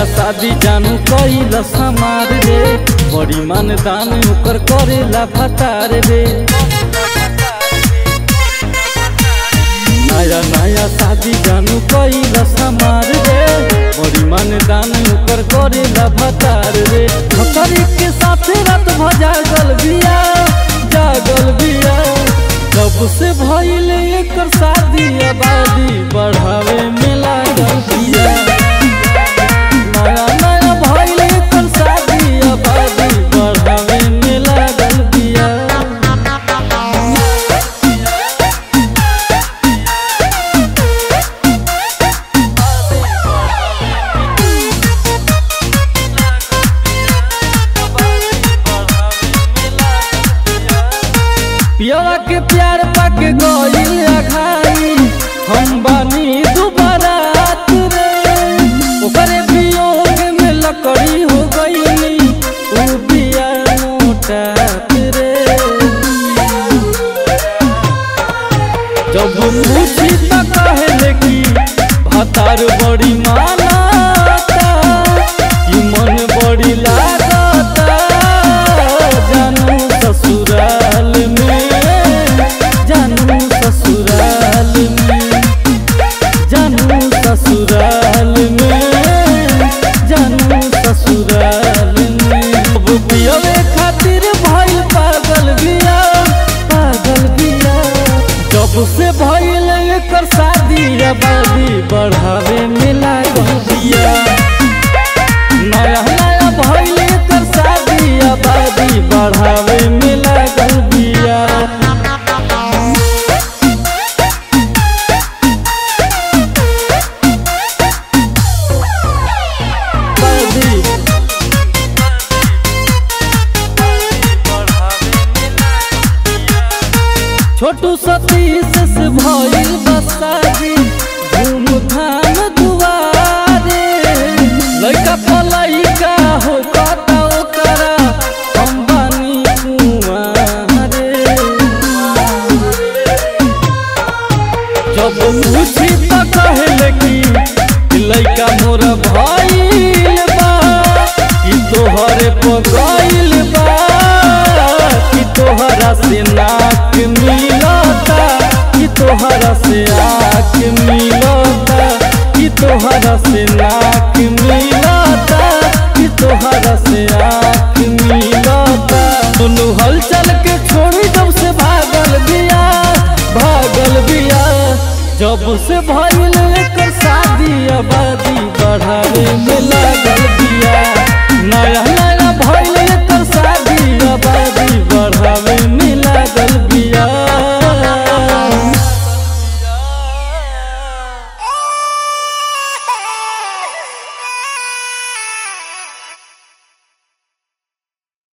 शादी जानू कइल समार रे बड़ी मान दान ओकर करेला भतार रे नया नया शादी जानू कइल समार रे बड़ी मान दान ओकर करेला भतार रे भतारी के साथे रात भ जागल बिया जागल बिया कब से भइल एकर शादी आबादी बढ़ावे में लागल बिया नया नया भइल एकर शादी आबादी बढ़ावे में लागल बिया पियवा के प्यार पाके गइल अघाई हम बानी दुबारा रे ओकरे वियोग में लकड़ी हो गई उ बिया मोटा रे जब पूछी त कहले कि भतार बड़ी मानाता कि मन बड़ी लागता जानू ससुराल में जानू ससुराल में जानू ससुराल में जानू ससुराल में अब पियवे खातिर भइल पागल बिया पागल बिया जब से भइल एकर शादी आबादी बढ़ावे में लागल बिया नया नया भइल एकर शादी आबादी बढ़ावे में लागल बिया शादी छोटू सतीश से भइल बसादी धूमधाम दुआरे लइका पलइका हो कता ओकरा हम बानी कुंवारे जब पूछी त कहले कि लइका मोर भइल बा कि तोहरे पगइल बा कि तोहरा से नाक मिलता कि तोहरा से आँख मिलता कि तोहरा से नाक मिलता कि तोहरा से आँख मिलता दुनू हलचल के छोड़ी जब से भागल बिया भागल बिया जब से भइल एकर शादी आबादी बढ़ावे में लागल